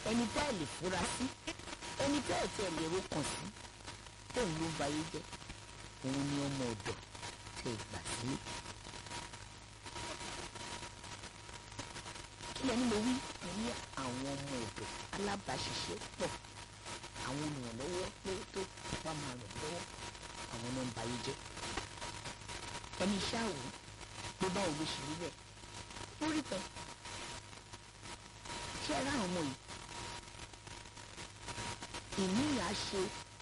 ẹni tẹ́ ẹ̀ lè fura sí ẹni tẹ́ ẹ̀ tẹ́ ẹ̀ lè rókàn sí tóun ló ń bayé jẹ́ òun ni ọmọ ọ̀dọ̀ tẹ́ ẹ gbà sí. kí lẹ́ni mo wí mo ní àwọn ọmọ ọ̀dọ̀ alábàáṣiṣẹ́ pọ̀ àwọn olùrànlọ́wọ́ pé tó wá máa ràn lọ́wọ́ àwọn náà ń bayé jẹ́ ẹni iṣẹ́ àwò ló bá òwe ṣe rí bẹ́ẹ̀ lórí tán ṣé ẹ ráhùn ọmọ yìí ìní ìyá ṣe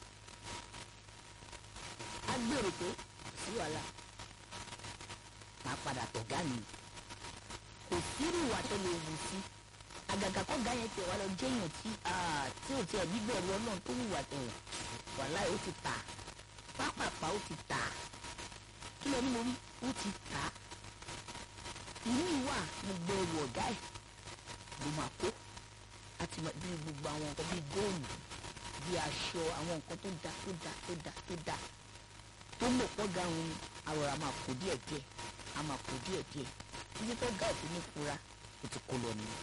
agbèrò pé sí wàhálà máa padà tọ̀gá mi kò sírù ìwà tó lè wù sí àgàgà kọ́gá yẹn tẹ̀ wá lọ jẹ́yàn tí tí ò tiẹ̀ gbígbẹ̀rù ọlọ́run tó wùwà tẹ̀wọ̀n wàhálà ó ti tà pápápá ó ti tà kí lẹ́ni mo rí ó ti tà ìní ìwà gbogbo ẹrù ọ̀gá ẹ̀ ló máa kó àti bí gbogbo àwọn nǹkan bíi góòlù bíi aṣọ àwọn nǹkan tó da tó da tó da tó da tó mọ̀ pọ̀ ga òun àròrà máa kó díẹ̀ díẹ̀ a máa kó díẹ̀ díẹ̀ títí tó ga òfin ní fura ó ti kó lọ nìyẹn.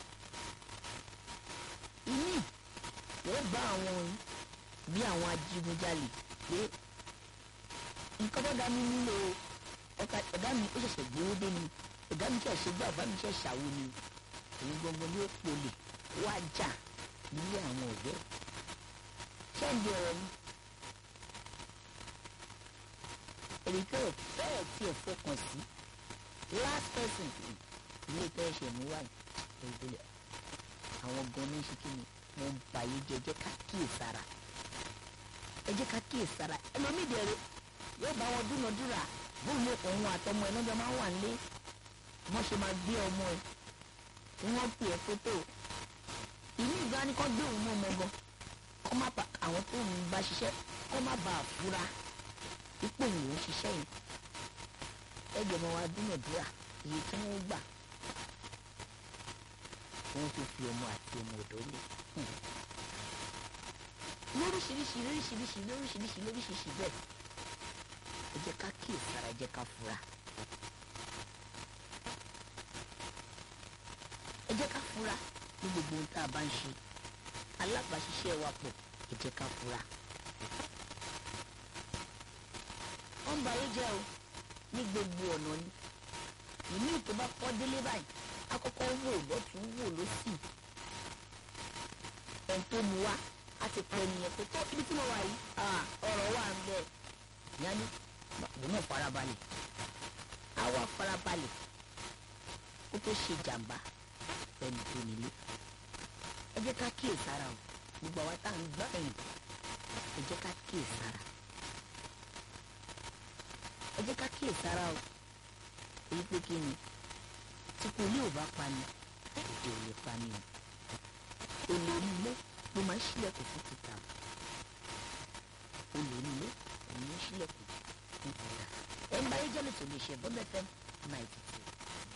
ìní wọ́n bá àwọn bí àwọn ajínigbálè pé nǹkan tó ga mi nílò ọ̀gá mi ó ṣẹ̀ṣẹ̀ gbowó dé ni ọ̀gá mi ṣẹ̀ ṣe gbọ́ àbá mi ṣẹ̀ ṣàwo ni òun gbọ́ngbọ́n ní ó polè wá jà nílé àwọn ọ̀dẹ́ ṣẹ́ǹdì ọ̀rọ̀ mi èyí tó bẹ́ẹ̀ tí ẹ̀ fọkàn sí last person ilé tẹ́ ẹ̀ṣẹ̀ mú wáyé ìgbélé àwọn gan ní ṣe kí ni mo ń bàyè jẹ́ ẹ jẹ́ ká kíyè sára ẹ jẹ́ ká kíyè sára ẹlòmíì dẹ̀rẹ̀ yóò bá wọn dúnadúrà bóun lè kàn òun àtọmọ ẹ lọ́jọ́ máa ń wà nílé wọ́n ṣe máa gbé ọmọ ẹ tí wọ́n pè é fótó ìlú ìgbà ni kò gbé òun mọ́ ọmọ gan kọ́ má ba àwọn tó ń bá ṣiṣẹ́ kọ́ má ba àfúrá ipò òun ò ṣiṣẹ́ yìí ẹgbẹ́ ọmọ wa dúnàdúrà iye tí wọ́n gbà wọ́n tó fi ọmọ àti ọmọ ọ̀dọ́ lé lóríṣiríṣi lóríṣiríṣi lóríṣiríṣi lóríṣiríṣi bẹ́ẹ̀ ẹ jẹ́ ká kíyèsára ẹ jẹ́ ká fura. ẹ jẹ́ ká fura ní gbogbo ohun tá a bá ń ṣe alábàáṣiṣẹ́ wa pọ̀ ẹ jẹ́ ká fura. wọ́n ń ba ayé jẹ́ o ní gbogbo ọ̀nà ni ìní tó bá kọ́ délé báyìí akọ́kọ́ wò lọ́tún wò lọ́sì ẹni tó mu wá a ti pẹ́ nìyẹn pé tó ibi tí mo wà yìí ọ̀rọ̀ wà ń bẹ̀ yanni òun náà farabalẹ̀ á wá farabalẹ̀ kó tó ṣe jàǹbá ẹni tó nílé ẹ jẹ́ ká kíyè sára o gbogbo àwa tá à ń gbọ́ ẹ̀yìn ẹ jẹ́ ká kíyè sára ẹ jẹ́ ká kíyè sára o èyí pé kí ni tí kò ní ò bá pa ni òde ò lè pa ni o olórí ilé ló máa ń ṣílẹ̀kùn fún títà olórí ilé òun ló ń ṣílẹ̀kùn fún títà ẹ̀ ń bá yé jẹ́ lè tó lè ṣe bọ́mẹ́fẹ́ náà ti tì